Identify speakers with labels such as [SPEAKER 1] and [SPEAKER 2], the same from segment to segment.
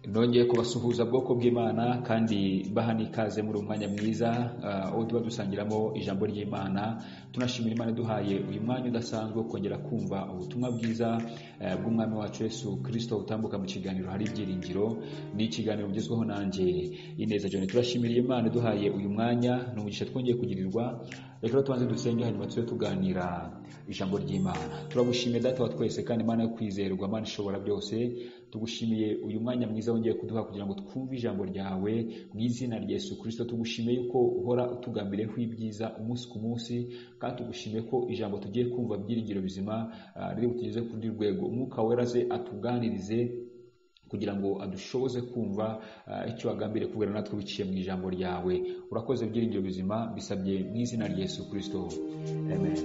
[SPEAKER 1] nongeye kubasuhuza bwoko bw'imana kandi baha n'ikaze muri umwanya mwiza ah, aho tuba dusangiramo ijambo ry'imana tunashimira imana iduhaye uyu mwanya udasanzwe wo kongera kumva ubutumwa bwiza eh, bw'umwami wacu yesu kirisito utambuka mu kiganiro hari ibyiringiro ni ikiganiro ugezweho nanjye ineza jone turashimiriye imana iduhaye uyu mwanya ni umugisha twongeye kugirirwa reka rero tubanze dusenge hanyuma tube tuganira ijambo ry'imana turagushimiye data wa twese kandi imana yo kwizerwa imana ishobora byose tugushimiye uyu mwanya mwiza wongeye kuduha kugira ngo twumve ijambo ryawe mu izina rya yesu kirisito tugushimiye yuko uhora utugambiriyeho ibyiza umunsi ku munsi kandi tugushimiye ko ijambo tugiye kumva byiringiro bizima ah, riri butugeze ku rundi rwego umwuka wera ze atuganirize kugira ngo adushoboze kumva ah, icyo wagambiriye kubwira natwe biciye mu ijambo ryawe urakoze byiringiro bizima bisabye mu izina rya yesu kirisito amen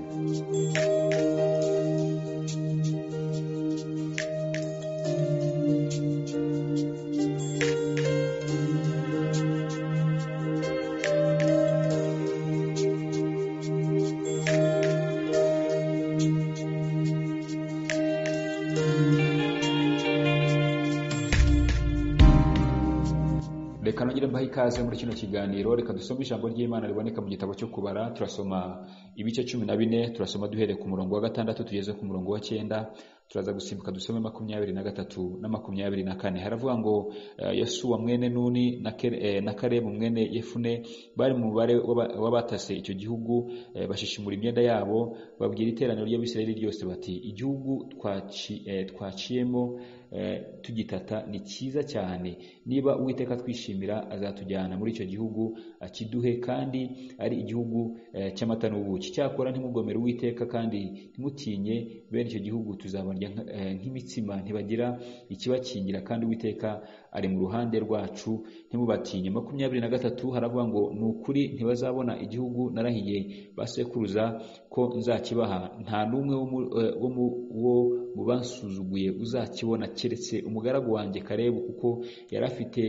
[SPEAKER 1] reka nongere mbahe ikaze muri kino kiganiro reka dusome ijambo ry'imana riboneka mu gitabo cyo kubara turasoma ibice cumi na bine turasoma duhereye ku murongo wa gatandatu tugeze ku murongo wa cyenda turaza gusimbuka dusome makumyabiri na gatatu na makumyabiri na kane haravuga ngo eh, yasuwa mwene nuni na Kere- eh, na karebu mwene yefune bari mu mubare w'aba- w'abatase icyo gihugu eh, bashishimura imyenda yabo babwira iteraniro ry'abisirayeli ryose bati igihugu twaci- eh, twaciyemo eh, tugitata ni cyiza cyane niba uwiteka twishimira azatujyana muri icyo gihugu akiduhe kandi ari igihugu eh, cy'amata n'ubuki cyakora ntimugomere uwiteka kandi ntimutinye bene icyo gihugu tuzabarya nka- eh, nk'imitsima ntibagira ikibakingira kandi uwiteka ari mu ruhande rwacu ntimubatinye makumyabiri na gatatu haravuga ngo ni ukuri ntibazabona igihugu narahiye basekuruza ko nzakibaha nta n'umwe wo mu- eh, wo mu- wo mu bansuzuguye uzakibona keretse umugaragu wanjye karebu kuko yari afite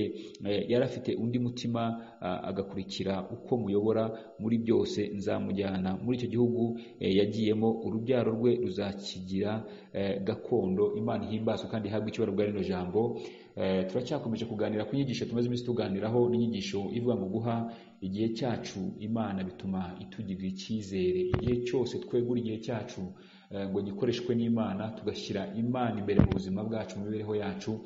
[SPEAKER 1] eh, yari afite undi mutima ah, agakurikira uko muyobora muri byose nzamujyana muri icyo gihugu eh, yagiyemo urubyaro rwe ruzakigira eh, gakondo imana ihimbazwe kandi ihabwe icyubahiro bwa rino jambo Eh, turacyakomeje kuganira ku nyigisho tumaze iminsi tuganiraho n'inyigisho ivuga ngo guha igihe cyacu imana bituma itugirira icyizere igihe cyose twegura igihe cyacu eh, ngo gikoreshwe n'imana tugashyira imana imbere mu buzima bwacu mu mibereho yacu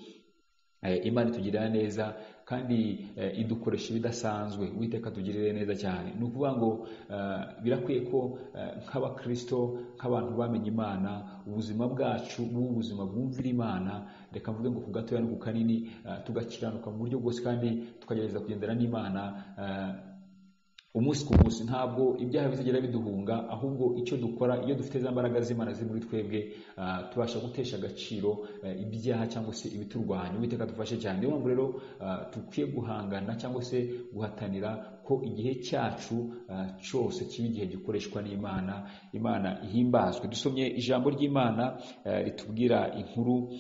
[SPEAKER 1] Eh, imana itugirira neza kandi eh, idukoresha ibidasanzwe uwiteka tugirire neza cyane ni ukuvuga ngo eh, birakwiye ko eh, nk'abakristo nk'abantu bamenye imana ubuzima bwacu bube ubuzima bwumvira imana reka mvuge ngo ku gatoya no ku kanini eh, tugakiranuka mu buryo bwose kandi tukagerageza kugendera n'imana eh, umunsi ku munsi ntabwo ibyaha bizagera biduhunga ahubwo icyo dukora iyo dufite za mbaraga z'imana ziri muri twebwe ah, tubasha gutesha agaciro eh, ibyaha cyangwa se ibiturwanya uwiteka dufashe cyane niyo mpamvu rero ah, dukwiye guhangana cyangwa se guhatanira ko igihe cyacu ah, cyose kiba igihe gikoreshwa n'imana imana ihimbazwe dusomye ijambo ry'imana eh, ritubwira inkuru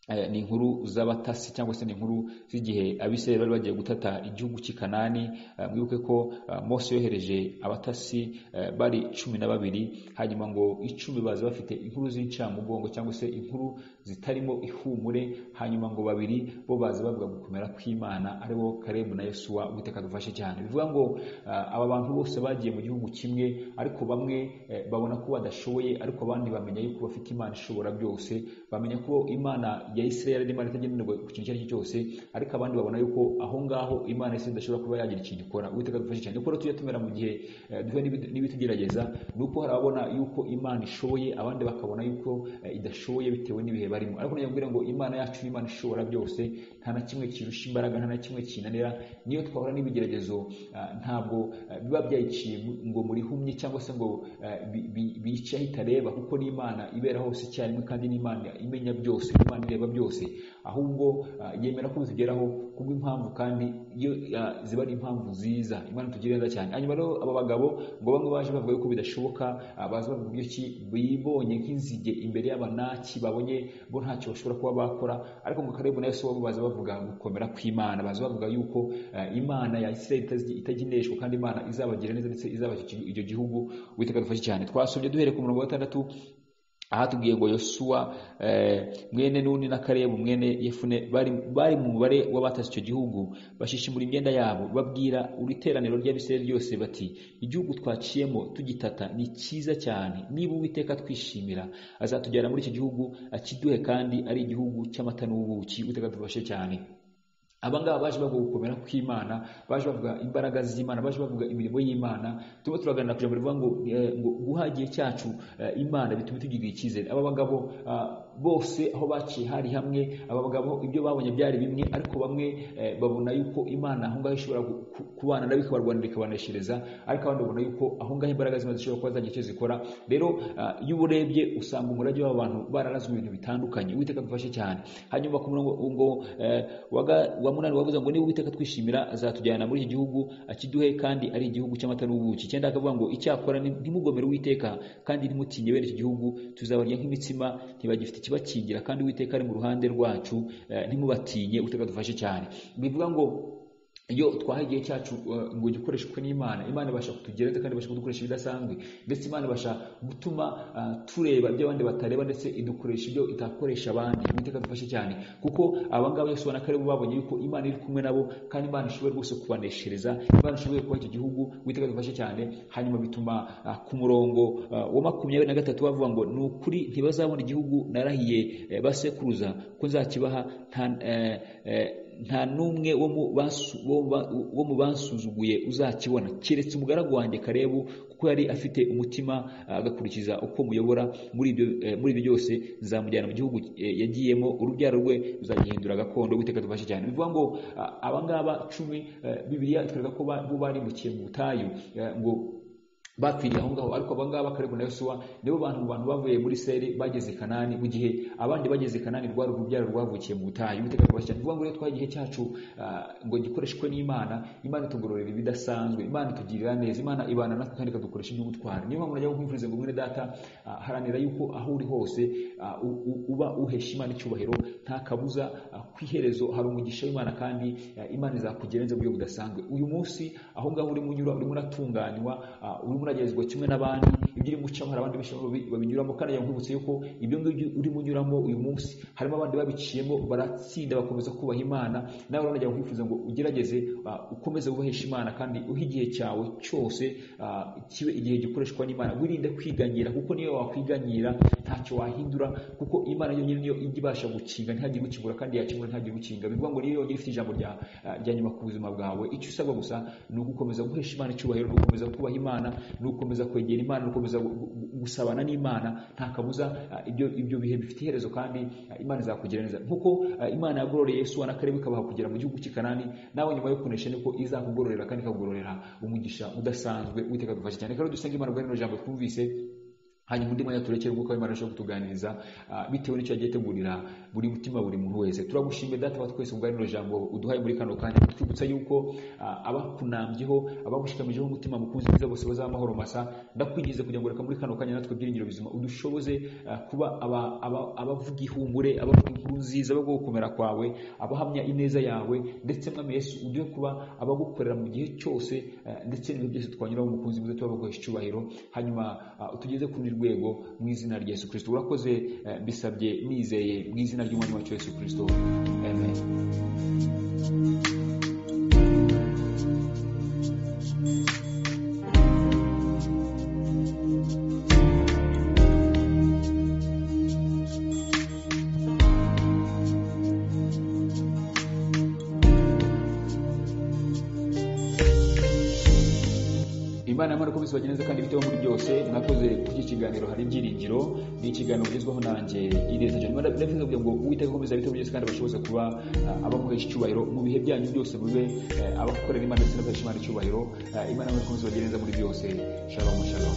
[SPEAKER 1] Eh, ni inkuru z'abatasi cyangwa se ni inkuru z'igihe abisirayeli bari bagiye gutata igihugu cy'i kanani Eh, mwibuke ko eh, mose yohereje abatasi eh, bari cumi na babiri hanyuma ngo icumi baza bafite inkuru z'incamugongo cyangwa se inkuru zitarimo ihumure hanyuma ngo babiri bo baza bavuga gukomera kw'imana aribo karebu na yesuwa uwiteka dufashe cyane bivuga ngo eh, aba bantu bose bagiye mu gihugu kimwe ariko bamwe eh, babona ko badashoboye ariko abandi bamenya yuko bafite imana ishobora byose bamenya ko imana ya isirayeli ari imana itagenderwa ku kintu icyo ari cyo cyose ariko abandi babona yuko aho ngaho imana ya Isirayeli idashobora kuba yagira ikintu ikora uwiteka dufashe cyane kuko rero tujya tumera mu gihe eh, duhuye n'ibi- n'ibitugerageza ni uko hari ababona yuko imana ishoboye abandi bakabona yuko eh, idashoboye bitewe n'ibihe barimo ariko nongeye kubwira ngo imana yacu ni imana ishobora byose nta na kimwe kirusha imbaraga nta na kimwe kinanira niyo twahura n'ibigeragezo ah, ntabwo ah, biba byayiciye ngo murihumye cyangwa se ngo ah, bi- bi- bice aho itareba kuko n'imana ibera hose icyarimwe kandi n'imana imenya byose imana ireba byose ahubwo ah, yemera ko bitugeraho kubw'impamvu kandi iyo ah, ziba ari impamvu nziza imana itugirira neza cyane hanyuma rero aba bagabo ngo bamwe baje bavuga yuko bidashoboka ah, baza bavuga uburyo ki bibonye nk'inzige imbere y'abanaki babonye bo ntacyo bashobora kuba bakora ariko ngo karebu na yesu bo baza bavuga gukomera kw'imana baza bavuga yuko eh, imana ya isirayeli itazi- itagendeshwa kandi imana izabagira neza ndetse izabashyikira icyo gihugu witeka dufashe cyane twasomye duhereye ku murongo wa gatandatu ahatubwiye ngo yosuwa eh, mwene nuni na karebu mwene yefune bari, bari mu mubare w'abatasi icyo gihugu bashishimura imyenda yabo babwira uri teraniro ry'abisirayeli ryose bati igihugu twaciyemo tugitata ni cyiza cyane niba uwiteka twishimira azatujyana muri iki gihugu akiduhe kandi ari igihugu cy'amata n'ubuki uteka tubashe cyane aba ngaba baje bavuga gukomera kw'imana baje bavuga imbaraga z'imana baje bavuga imirimo y'imana turimo turaganira ku ijambo rivuga ngo eh, ngo guha igihe cyacu eh, imana bituma tugirira icyizere aba bagabo ah, bose aho baciye hari hamwe aba bagabo ibyo babonye byari bimwe ariko bamwe eh, babona yuko imana aho ngaho ishobora gu- ku- kubana nabo ikabarwanira ikabaneshereza ariko abandi babona yuko aho ngaho imbaraga z'imana zishobora kuba zagira icyo zikora rero ah, iyo uburebye usanga umurage w'abantu bararazwe ibintu bitandukanye uwiteka dufashe cyane hanyuma ku murongo ngo eh, waga- wa munani wavuze ngo niba uwiteka twishimira azatujyana muri iki gihugu akiduhe kandi ari igihugu cy'amata n'ubuki cyenda akavuga ngo icyakora ni- ntimugomere uwiteka kandi ntimutinye bene iki gihugu tuzabarya nk'imitsima ntibagifite ikibakingira kandi uwiteka ari mu ruhande rwacu eh, ntimubatinye uteka dufashe cyane bivuga ngo iyo twaha igihe cyacu eh, ngo gikoreshwe n'imana imana ibasha kutugereza kandi ibasha kudukoresha ibidasanzwe ndetse imana ibasha gutuma ah, tureba ibyo abandi batareba ndetse idukoresha ibyo itakoresha abandi uwiteka dufashe cyane kuko abangaba yose ubona ko aribo babonye yuko imana iri kumwe nabo kandi imana ishoboye rwose kubaneshereza imana ishoboye kuba icyo gihugu uwiteka dufashe cyane hanyuma bituma ah, ku murongo ah, wa makumyabiri na gatatu bavuga ngo ni ukuri ntibazabona igihugu narahiye eh, basekuruza ko nzakibaha nta eh, eh, nta n'umwe wo mu basu- wo ba- wo mu bansuzuguye uzakibona keretse umugaragu wanjye karebu kuko yari afite umutima ah, agakurikiza uko muyobora muri ibyo eh, muri ibyo byose nzamujyana mu gihugu eh, yagiyemo urubyaro rwe ruzagihindura gakondo witeka dufashe cyane bivuga ngo ah, abangaba cumi eh, bibiliya itwereka ko ba- bo barimukiye mu butayu eh, ngo bakwiriye aho ngaho ariko aba ngaba karibu na yosuwa nibo bantu mu bantu bavuye muri seri bageze i kanani mu gihe abandi bageze i kanani rwari urubyaro rwavukiye mu butayu uwiteka twubashye cyane ni ukuvuga ngo rero twaha igihe cyacu ah, ngo gikoreshwe n'imana imana itugororera ibidasanzwe imana itugirira neza imana ibana natwe kandi ikadukoresha iby'ubutwari niyo mpamvu najya kumviriza ngo mwene data ah, haranira yuko aho uri hose ah, u- u- uba uhesha imana icyubahiro nta kabuza ah, ku iherezo hari umugisha w'imana kandi ah, imana izakugera neza mu buryo budasanzwe uyu munsi aho ngaho urimo unyura urimo uratunganywa ah, urimo uragezwa kimwe n'abandi ibyo urimo ucamo hari abandi benshi babi- babinyuramo kandi yankubutse yuko ibyo ngibyo urimo unyuramo uyu munsi harimo abandi babiciyemo baratsinda bakomeza kubaha imana nawe rero najya kwifuza ngo ugerageze ah, ukomeze wubahesha imana kandi uhe igihe cyawe cyose ah, kibe igihe gikoreshwa n'imana wirinde kwiganyira kuko niyo wakwiganyira ntacyo wahindura kuko imana yonyine niyo ijya ibasha gukinga ntihagire ukingura kandi yakingura ntihagire ukinga bivuga ngo niyo yonyine ifite ijambo rya ah, rya nyuma ku buzima bwawe icyo usabwa gusa ni ugukomeza guhesha imana icyubahiro ni ugukomeza kubaha imana ni ugukomeza kwegera imana ni ugukomeza gu- gu- gusabana n'imana nta kabuza ah, ibyo ibyo bihe bifite iherezo kandi ah, imana izakugera neza nk'uko ah, imana yagororeye yesu na karebu ikabaha kugera mu gihugu cy'i kanani nawe nyuma yo kunesha niko izakugororera kandi ikakugororera umugisha udasanzwe witeka dufashe cyane rero dusenge imana bwa rino jambo twumvise hanyuma undi mwanya turekere umwuka w'imana ashobora kutuganiriza ah, bitewe n'icyo yagiye ategurira buri mutima buri muntu wese turagushimira data wa twese ubwa rino jambo uduhaye muri kano kanya twibutsa yuko ah, abakunambyeho abagushikamijeho umutima mukunzi mwiza bose bazaba amahoro masa ndakwigize kugira ngo reka muri kano kanya natwe ibyiringiro bizima udushoboze ah, kuba aba- aba- abavuga ihumure abavuga inkuru nziza abavuga gukomera kwawe abahamya ineza yawe ndetse mwami yesu uduhe kuba abagukorera mu gihe cyose eh, ndetse n'ibintu byose twanyuramo umukunzi mwiza tubabaguhesha icyubahiro hanyuma ah, utugeze kuri rwego mu izina rya yesu kirisito urakoze eh, mbisabye nizeye mu izina ry'umwami wacu yesu kirisito amen imana yamara uko bose bageneza kandi biteho muri byose mwakoze kuko ikiganiro hari ibyiringiro ni ikiganiro kugezwaho nanjye ireta jani ndabifuza kugira ngo uwiteka akomeza biteho byose kandi abashe bose kuba ah, abamuhesha icyubahiro mu bihe byanyu byose mube eh, abakorera imana ndetse n'abahesha imana icyubahiro Ah, imana yamara uko bose bageneza muri byose shalom shalom